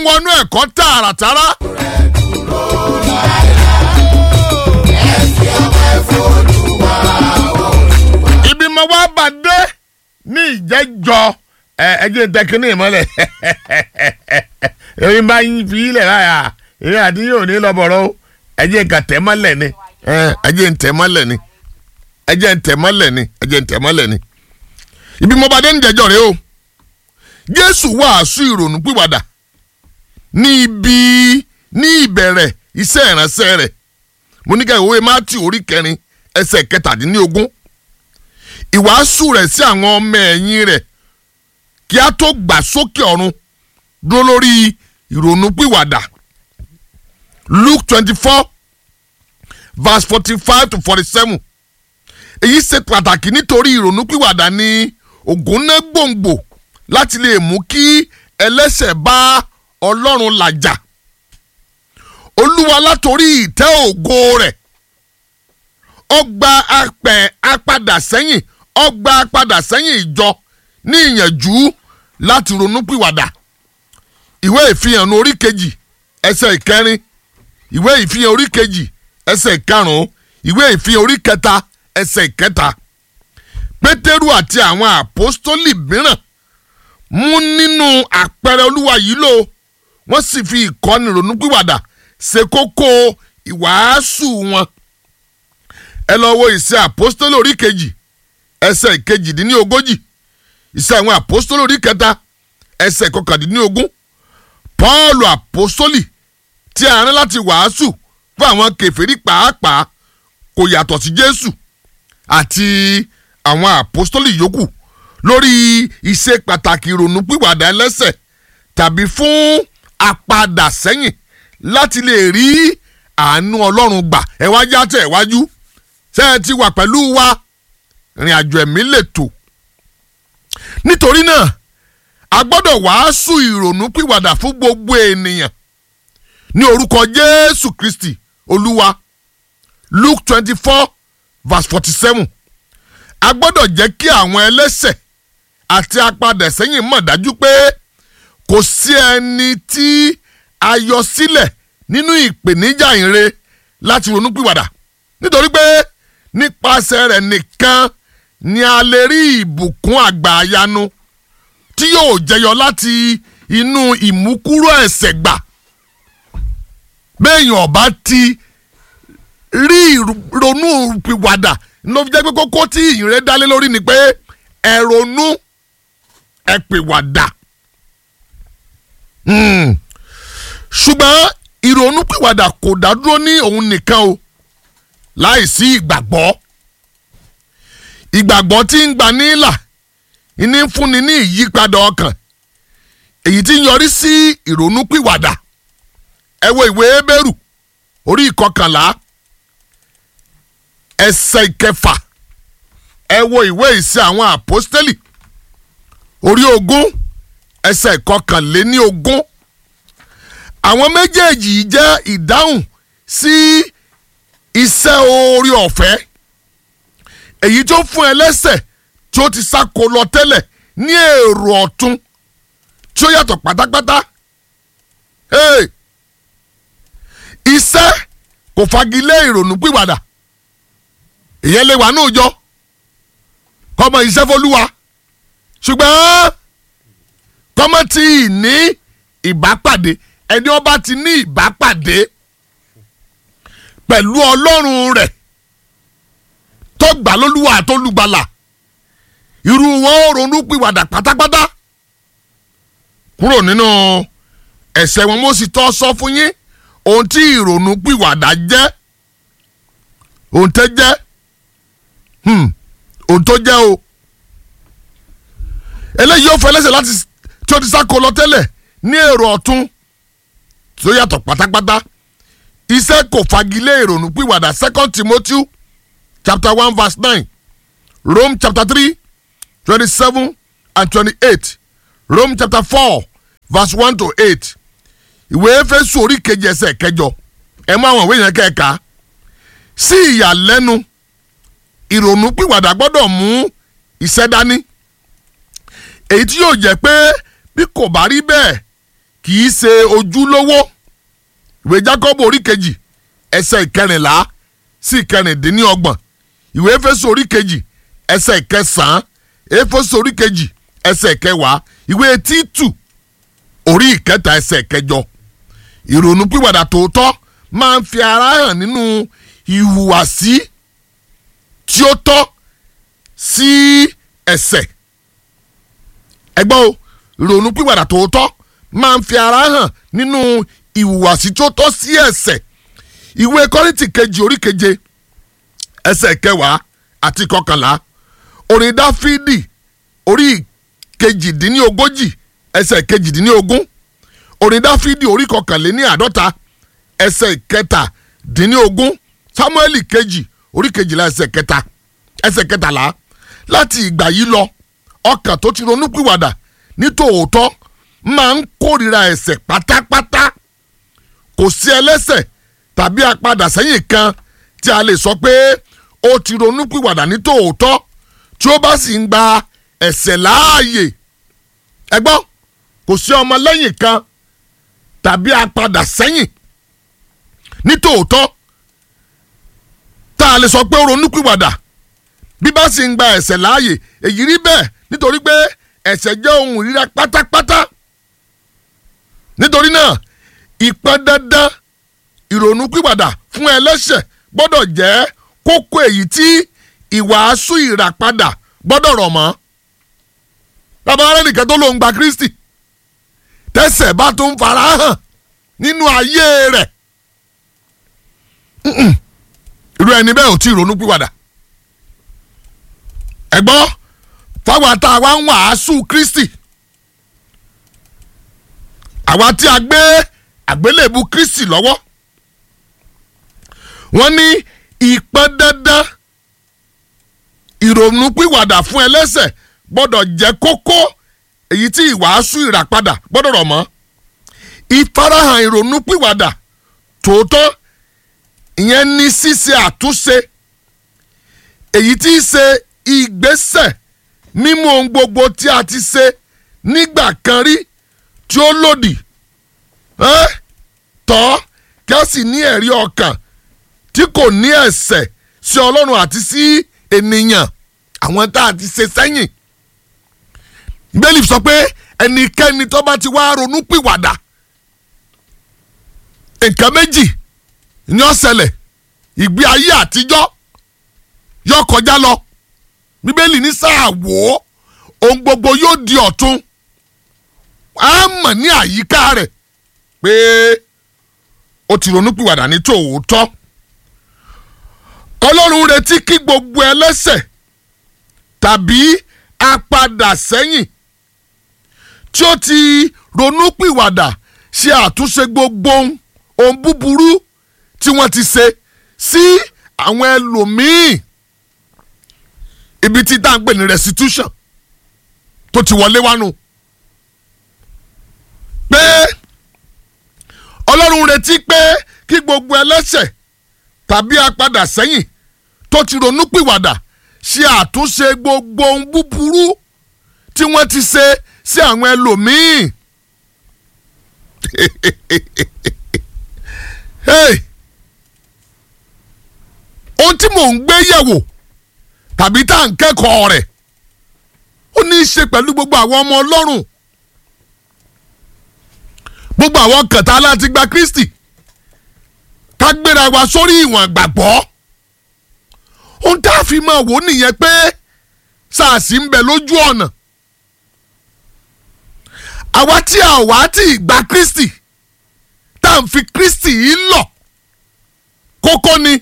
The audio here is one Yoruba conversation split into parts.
wọnú ẹ̀kọ́ tààràtàrà. ibi mo wá bá dé ní ìjẹ́jọ́ ẹ ẹ jẹ́ tẹkínní ìmọ́lẹ̀ èyí bá yín fi ilẹ̀ láyà èyí àti yóò ní lọ́bọ̀rọ̀ o ẹ jẹ́ nǹkan tẹ̀ mọ́lẹ̀ ni ẹ ẹ jẹ́ ntẹ̀ mọ́lẹ̀ ni ẹ jẹ́ ntẹ̀ mọ́lẹ̀ ni ẹ jẹ́ ntẹ̀ mọ́lẹ̀ ni ibi mo bá dé ní ìjẹ́jọ́ rẹ o Jésù wàásù ìrònú pìwàdà ní ibi ní ìbẹ̀rẹ̀ iṣẹ́ ìránṣẹ́ rẹ̀ mo ní ká ìwé Mátíù orí kẹrin ẹsẹ̀ kẹtàdínlógún ìwàásù rẹ̀ sí àwọn ọmọ ẹ̀yìn rẹ̀ kí a tó gbà sókè ọ̀run dúró lórí ìrònú pìwàdà Luke twenty four verse forty five to forty seven èyí ṣe pàtàkì nítorí ìrònú pìwàdà ní ògúnná gbòǹgbò láti lè mú kí ẹlẹ́ṣẹ̀ bá Ọlọ́run làjà Olúwa látorí ìtẹ́ ògo rẹ̀ ọgbà apẹ̀ apadà sẹ́yìn ọgbà apadà sẹ́yìn ìjọ ní ìyànjú láti ronúpìwàdà ìwé ìfihàn orí kejì ẹsẹ̀ ìkẹrin ìwé ìfihàn orí kejì ẹsẹ̀ ìkarùn-ún ìwé ìfihàn orí kẹta ẹsẹ̀ ìkẹta pétérù àti àwọn àpọ́stólì mìíràn mú nínú àpẹẹrẹ olúwa yìí lò wọ́n sì fi ìkọ́ni ronúpìwàdà ṣe kókó ìwàásù wọn ẹ lọ wo ìṣe àpọ́stólì orí kejì ẹsẹ̀ ìkejìdínlógójì ìṣe àwọn àpọ́stólì orí kẹta ẹsẹ̀ kọkàndínlógún pọ́ọ̀lù àpọ́stólì tí a rán láti wàásù fún àwọn kèfèrí pàápàá kò yàtọ̀ sí jésù àti àwọn àpọ́stólì yòókù lórí ìṣe pàtàkì ìrònú pìwàdà ẹlẹ́ṣẹ̀ tàbí fún apadà sẹ́yìn láti lè rí àánú ọlọ́run gbà ẹ wá já tẹ̀ wájú ṣé ẹ ti wà pẹ̀lú wa ìrìn àjò ẹ̀mí lè tò nítorí náà a gbọ́dọ̀ wàásù ìrònú pìwàdà fún gbogbo ènìyàn ní orúkọ jésù kristi olúwa luke twenty four verse forty seven a gbọ́dọ̀ jẹ́ kí àwọn ẹlẹ́ṣẹ̀ àti apadẹ̀sẹ́yìn mọ̀ dájú pé kò sí ẹni tí a yọ sílẹ̀ nínú ìpèníjà ìre láti ronúpìwàdà nítorí pé nípasẹ̀ rẹ̀ nìkan ni a lè rí ìbùkún àgbàyanu tí yóò jẹyọ láti inú ìmúkúrò ẹ̀ṣẹ̀ gbà béèyàn ọba ti rí ronú pìwàdà ló fi jẹ́ pé kókó tí ìyìnrere dálé lórí ni pé ẹ ronú ẹ pìwàdà ṣùgbọ́n ìrònú pìwàdà kò dádúró ní òun nìkan o láìsí ìgbàgbọ́ ìgbàgbọ́ tí ń gbà nílà ìní fúnni ní ìyípadà ọkàn èyí tí ń yọrí sí ìrònú pìwàdà ẹ wo ìwé Hébérù orí ìkọkànlá ẹsẹ̀ ìkẹfà ẹ wo ìwé ìṣe àwọn àpọ́stélì orí ogún ẹsẹ̀ ìkọkànléní ogún àwọn méjèèjì yìí jẹ́ ìdáhùn sí iṣẹ́ oore ọ̀fẹ́ èyí tó fún ẹlẹ́ṣẹ̀ tí ó ti sáko lọ tẹ́lẹ̀ ní èrò ọ̀tun tí ó yàtọ̀ pátápátá. Hey! iṣẹ́ kò fagilé ìrònú pìwàdà ìyẹn lè wà nóòjọ kọ́mọ iṣẹ́ fọlúwa ṣùgbọ́n kọ́mọ tí ì ní ìbápàdé ẹni ọba ti ní ìbápàdé pẹ̀lú ọlọ́run rẹ̀ tó gbà lólúwa àtolùgbàlà irú wọn ò ronú pìwàdà pátápátá kúrò nínú ẹ̀ṣẹ̀ wọn mo sì tọ́ sọ fún yín ohun tí ìrònú pìwàdà jẹ́ ohun tẹ́ jẹ́ ohun tó jẹ́ o eléyìí yóò fẹ́ lẹ́sẹ̀ láti tí ó ti sá kó lọ tẹ́lẹ̀ ní èrò ọ̀tún tó yàtọ̀ pátápátá iṣẹ́ kò fagilé ìrònú pìwàdà second Timothy chapter one verse nine Rome chapter three twenty-seven and twenty-eight Rome chapter four verse one to eight ìwé Éfésù orí kejì ẹsẹ̀ kẹjọ ẹ mú àwọn ìwé yẹn kẹ́ẹ̀ka sí ìyàlẹ́nu ìrònú pìwàdà gbọ́dọ̀ mú iṣẹ́ dání èyí tí yóò jẹ́ pé bí kò bá rí bẹ́ẹ̀ kì í ṣe ojúlówó ìwé Jákọ́bù orí kejì ẹsẹ̀ ìkẹrìnlá sí ìkẹrìndínlọ́gbọ̀n ìwé Éfésù orí kejì ẹsẹ̀ ìkẹsàn-án Éfésù orí kejì ẹsẹ̀ ìkẹwàá ìwé Títù orí ìkẹta ẹsẹ̀ ìkẹjọ ìrònúpìwàdà tòótọ́ máa ń fi ara hàn nínú ìhùwàsí tí ó tọ́ sí ẹ̀ṣẹ̀ ẹgbọ́n o ìrònúpìwàdà tòótọ́ máa ń fi ara hàn nínú ìhùwàsí tí ó tọ́ sí ẹ̀ṣẹ̀ ìwé Kọ́ríńtì kejì orí keje ẹsẹ̀ kẹwàá àti kọkànlá orin Dáfídì orí kejìdínlógójì ẹsẹ̀ kejìdínlógún orin Dáfídì orí kọkànléní àádọ́ta ẹsẹ̀ kẹtàdínlógún Sámúẹ́lì kejì orí kejìlá ẹsẹ̀ kẹta ẹsẹ̀ kẹtàlá láti ìgbà yìí lọ ọkàn tó ti ronúpìwàdà ní tòótọ́ máa ń kórìíra ẹ̀ṣẹ̀ pátápátá kò sí ẹlẹ́ṣẹ̀ tàbí apadà sẹ́yìn kan tí a lè sọ pé ó ti ronúpìwàdà ní tòótọ́ tí ó bá sì ń gba ẹ̀ṣẹ̀ láàyè ẹ gbọ́ kò sí ọmọ lẹ́yìn kan tàbí apadà sẹ́yìn ní tòótọ́ tá a lè sọ pé ó ronúpìwàdà bí bá sì ń gba ẹ̀ṣẹ̀ láàyè èyí rí bẹ́ẹ̀ nítorí pé ẹ̀ṣẹ̀ jẹ́ ohun ìríra pátápátá nítorí náà ìpọn dandan ìrònúpìwàdà fún ẹlẹ́ṣẹ̀ gbọ́dọ̀ jẹ́ kókó èyí tí ìwàásù ìràpadà gbọ́dọ̀ rọ̀ mọ́ bàbá rẹ̀ nìkan tó lóun gba Kristi tẹ́ṣẹ̀ bá tó ń fara hàn nínú ayé rẹ̀ irú ẹni bẹ́ẹ̀ ò tí ì ronúpìwàdà ẹ̀gbọ́n fáwọn tá a wá ń wàásù Kristi àwa tí a gbé àgbélébù Kristi lọ́wọ́ wọ́n ní ìpọn dandan ìrònúpìwàdà fún ẹlẹ́ṣẹ̀ gbọ́dọ̀ jẹ́ kókó èyí tí ìwàásù ìràpadà gbọ́dọ̀ rọ̀ mọ́ ìfarahàn ìrònúpìwàdà tòótọ́ ìyẹn ní ṣíṣe àtúnṣe èyí tí í ṣe ìgbésẹ̀ mímú ohun gbogbo tí a ti ṣe nígbà kan rí tí ó lòdì tọ́ kí a sì ní ẹ̀rí ọkàn tí kò ní ẹ̀ṣẹ̀ sí Ọlọ́run àti sí ènìyàn àwọn tá a ti ṣe sẹ́yìn bẹ́ẹ̀lì sọ pé ẹnikẹ́ni tó bá ti wá ronú pìwàdà nǹkan méjì ni ó ṣẹlẹ̀ ìgbé ayé àtijọ́ yóò kọjá lọ bíbélì ní sáà wò ó ohun gbogbo yóò di ọ̀tun á mọ̀ ní àyíká rẹ̀ pé ó ti ronú pìwàdà ní tòótọ́ ọlọ́run retí kí gbogbo ẹlẹ́ṣẹ̀ tàbí apadà sẹ́yìn tí ó ti ronúpìwàdà ṣe àtúnṣe gbogbo ohun búburú tí wọ́n ti ṣe sí àwọn ẹlòmíì ibi tí tá à ń pè ní restitution tó ti wọlé wánu pé ọlọ́run retí pé kí gbogbo ẹlẹ́ṣẹ̀ tàbí apadà sẹ́yìn tó ti ronúpìwàdà ṣe àtúnṣe gbogbo ohun búburú tí wọ́n ti ṣe sí àwọn ẹlòmíì. hey! ohun tí mò ń gbé yẹ̀wò tàbí tá à ń kẹ́kọ̀ọ́ rẹ̀ ó ní í ṣe pẹ̀lú gbogbo àwọn ọmọ ọlọ́run gbogbo àwọn kẹta láti gba Kristi ká gbéra wa sórí ìwọ̀n gbàgbọ́ ohun tá a fi máa wò nìyẹn pé sàásì ń bẹ lójú ọ̀nà àwa tí a wá tí gba Kristi tá à ń fi Kristi yìí lọ kókó ni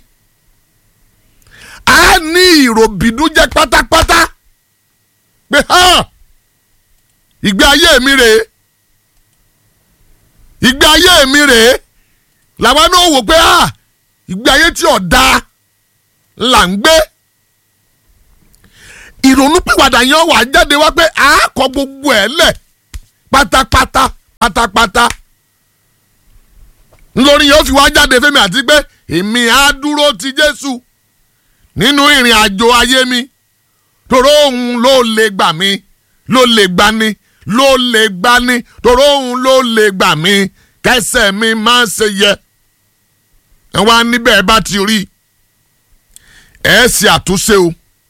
a ní ìròbìnújẹ́ pátápátá pé ìgbé ayé mi rèé ìgbé ayé mi rèé làwọn náà wò pé ìgbé ayé tí ò dáa là ń gbé ìrònúpìwàdà yẹn wà jáde wá pé a kọ gbogbo ẹ̀ lẹ̀ pátápátá pátápátá ńlọrin yẹn ó fi wá jáde fẹ́mi àti pé èmi á dúró ti Jésù nínú ìrìn àjò ayé mi tòró òun ló lè gbà mí ló lè gbà ni ló lè gbà ní torí òun ló lè gbà mí kẹsẹ̀ mi máa ń ṣe yẹ ẹ wá níbẹ̀ ẹ bá ti rí ẹ ṣe àtúnṣe o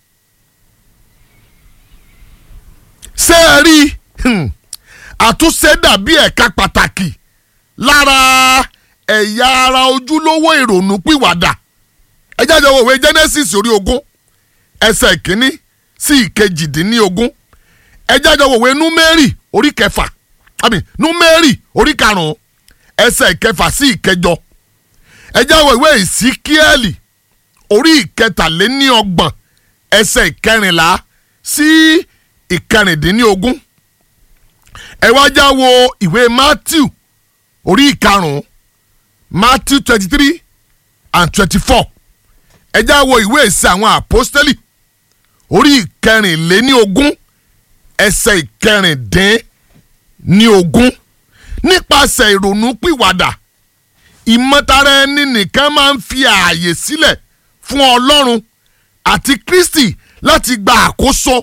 ṣé ẹ rí àtúnṣe dàbí ẹ̀ka pàtàkì lára ẹ̀yà ara ojúlówó ìrònú pìwàdà ẹ jáde wo ìwé Genesis orí ogún ẹsẹ̀ ìkíní sí ìkejìdínlógún ẹ jáde wo ìwé Númérì orí kẹfà àmì Númérì orí karùn-ún ẹsẹ̀ ìkẹfà sí ìkẹjọ ẹ jáde wo ìwé Ìsíkíẹ́lì orí ìkẹtàléníọgbọ̀n ẹsẹ̀ ìkẹrìnlá sí ìkẹrìndínlógún ẹ wá já wo ìwé Matthew orí ìkarùn-ún Matthew twenty three and twenty four ẹ já wo ìwé ìsìn àwọn àpọ́stẹ́lì orí ìkẹrìnléníogún ẹsẹ̀ ìkẹrìndínlógún nípasẹ̀ ìrònú pìwàdà ìmọ̀tara ẹni nìkan máa ń fi ààyè sílẹ̀ fún Ọlọ́run àti Kristi láti gba àkóso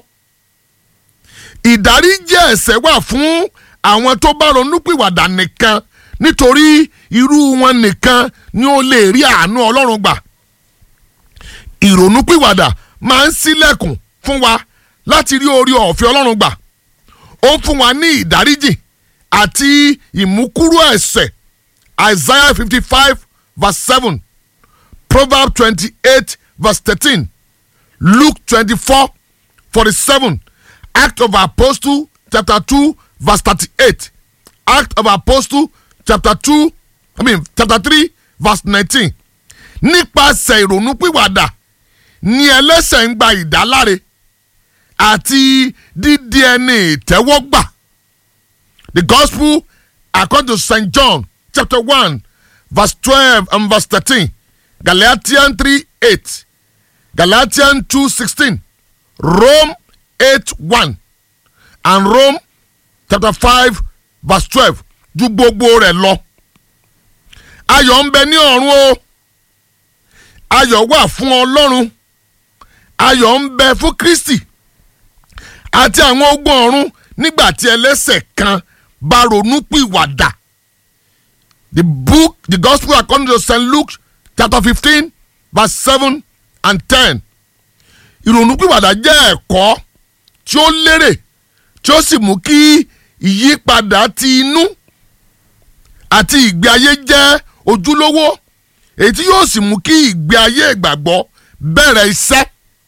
ìdáríjì ẹ̀ṣẹ̀ wà fún àwọn tó bá ronúpìwàdà nìkan nítorí irú wọn nìkan ni ó lè rí àánú Ọlọ́run gbà ìrònúpìwàdà máa ń ṣílẹ̀kùn fún wa láti rí orí ọ̀fẹ́ Ọlọ́run gbà ó ń fún wa ní ìdáríjì àti ìmúkúrò ẹ̀ṣẹ̀ Isaiah fifty five verse seven Proverbs twenty eight verse thirteen Luke twenty four forty seven Act of Apostle chapter two verse thirty-eight Act of Apostle chapter two I mean chapter three verse nineteen nípasẹ̀ ìrònúpìwàdà ni ẹlẹ́ṣẹ̀ ń gba ìdáláre àti dídí ẹni ìtẹ́wọ́gbà the gospel according to St. John chapter one verse twelve and verse thirteen Galatians three eight Galatians two sixteen Rome eight one and Rome chapter five verse twelve ju gbogbo rẹ̀ lọ. ayọ̀ ń bẹ ní ọ̀run o ayọ̀ wà fún Ọlọ́run ayọ̀ ń bẹ fún Kristi àti àwọn ogun ọ̀run nígbà tí ẹlẹ́ṣẹ̀ kan bá ronú pìwàdà. The book the gospel according to St. Luke chapter fifteen verse seven and ten ìrònúpìwàdà jẹ́ ẹ̀kọ́ tí ó lérè tí ó sì mú kí ìyípadà ti inú àti ìgbé ayé jẹ́ ojúlówó èyí tí yóò sì mú kí ìgbé ayé ìgbàgbọ́ bẹ̀rẹ̀ iṣẹ́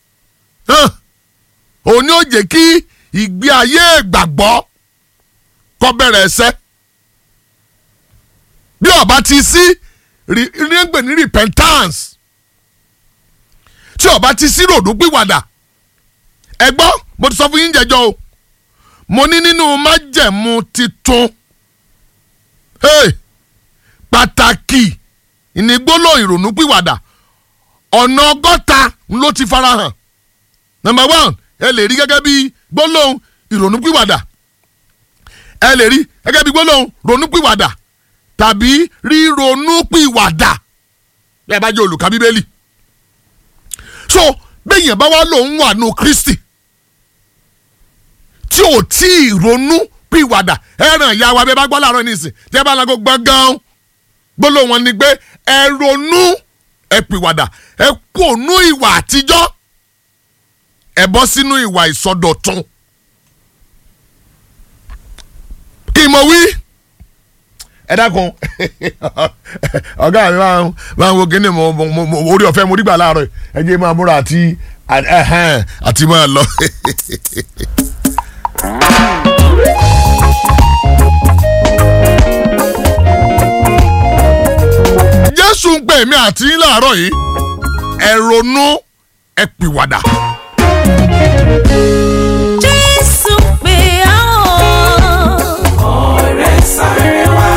òun ni ó jẹ́ kí ìgbé ayé ìgbàgbọ́ kó bẹ̀rẹ̀ iṣẹ́ bí ó bá ti sí rígbè ní repentance tí ó bá ti sí ròdúpìwàdà ẹ gbọ́ mo ti sọ fún yín jẹjọ o mo ní nínú májẹ̀mú titun hey, pàtàkì ìnigbóló ìrònúpìwàdà ọ̀nà ọgọ́ta ló ti farahàn number one ẹ lè rí gẹ́gẹ́ bí gbólóhùn ìrònúpìwàdà ẹ lè rí gẹ́gẹ́ bí gbólóhùn ronúpìwàdà tàbí ríronúpìwàdà bí ẹ bá jẹ́ olùkà bíbélì so bẹ́yẹn bá wá lòun wà nù Kristi tí ò tí ì ronú pìwàdà ẹ̀ràn ìyá wa bẹ́ẹ̀ bá gbọ́ láàárọ̀ nísìn tí ẹ bá lago gbọ̀ngàn gbólóhùn wọn ni pé ẹ ronú ẹ pìwàdà ẹ kó nú ìwà àtijọ́ ẹ bọ́ sínú ìwà ìsọdọ̀tun kí mo wí ẹ dákun ọ̀gá mi máa ń máa ń wo kíní mo mo orí ọ̀fẹ́ mo rí gbà láàárọ̀ ẹ jẹ́ máa múra àti àti máa lọ. jésù ń pè mí àti yín láàárọ̀ yìí ẹ ronú ẹ pìwàdà. Jésù pè á o. ọ̀rẹ́ sáré wá.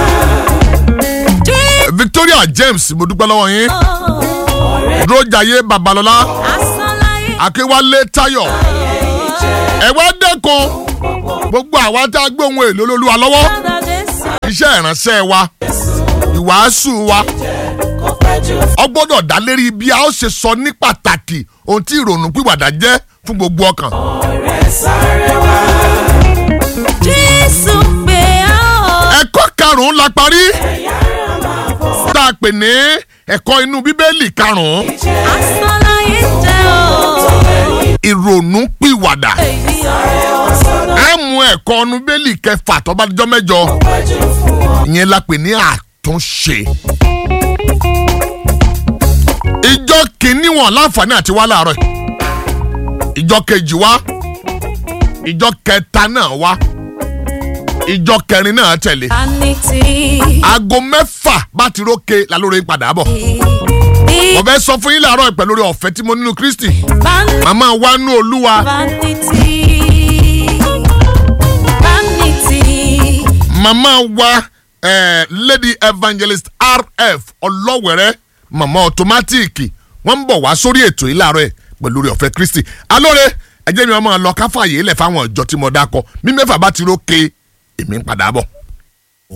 Victoria James mo dúpẹ́ lọ́wọ́ yín ọ̀rẹ́ dúrójàyé babalọ́lá Asánláyé akéwálé táyọ̀ ẹ wá dẹ́kun gbogbo àwa tá a gbé ohun èlò olólùwà lọ́wọ́ padà Jésù. iṣẹ́ ìránṣẹ́ wa ìwàásù wa kò pẹ́ jù ọ gbọ́dọ̀ dá lérí bí a ó ṣe sọ ní pàtàkì ohun tí ìrònú pìwàdà jẹ́ fún gbogbo ọkàn. ọ̀rẹ́ sáré wá. Jésù Jésù pé a ó. ẹ̀kọ́ karùn-ún la parí tá a pè ní ẹ̀kọ́ inú bíbélì karùn-ún Asán láyé jẹ́ o. ìrònú pìwàdà Èyí ọ̀rẹ́ ẹ mú ẹ̀kọ́ inú bíbélì kẹfà tó bá dijọ́ mẹ́jọ ìyẹn la pè ní àtúnṣe ìjọ kìíní wọn láǹfààní àti wá láàárọ̀ yìí. ìjọ kejì wá ìjọ kẹta náà wá ìjọ kẹrin náà tẹ̀lé vanity. aago mẹ́fà bá ti rókè lálórí padà bọ̀ mo fẹ́ sọ fún yín láàárọ̀ yìí pẹ̀lú oore ọ̀fẹ́ tí mo nínú Kristi Van- màmá wa nú Olúwa vanity. Vanity. màmá wa eh, Lady Evangelist RF ọlọ́wẹ̀rẹ́ màmá ọ̀tọ́mátìkì wọ́n ń bọ̀ wá sórí ètò yìí láàárọ̀ yìí pẹ̀lú oore ọ̀fẹ́ Kristi alóore ẹ jẹ́ mi máa lọ káfàyè lẹ̀ fáwọn ìjọ tí mo dákọ mí mẹ́fà bá ti rókè èmi ń padà bọ̀.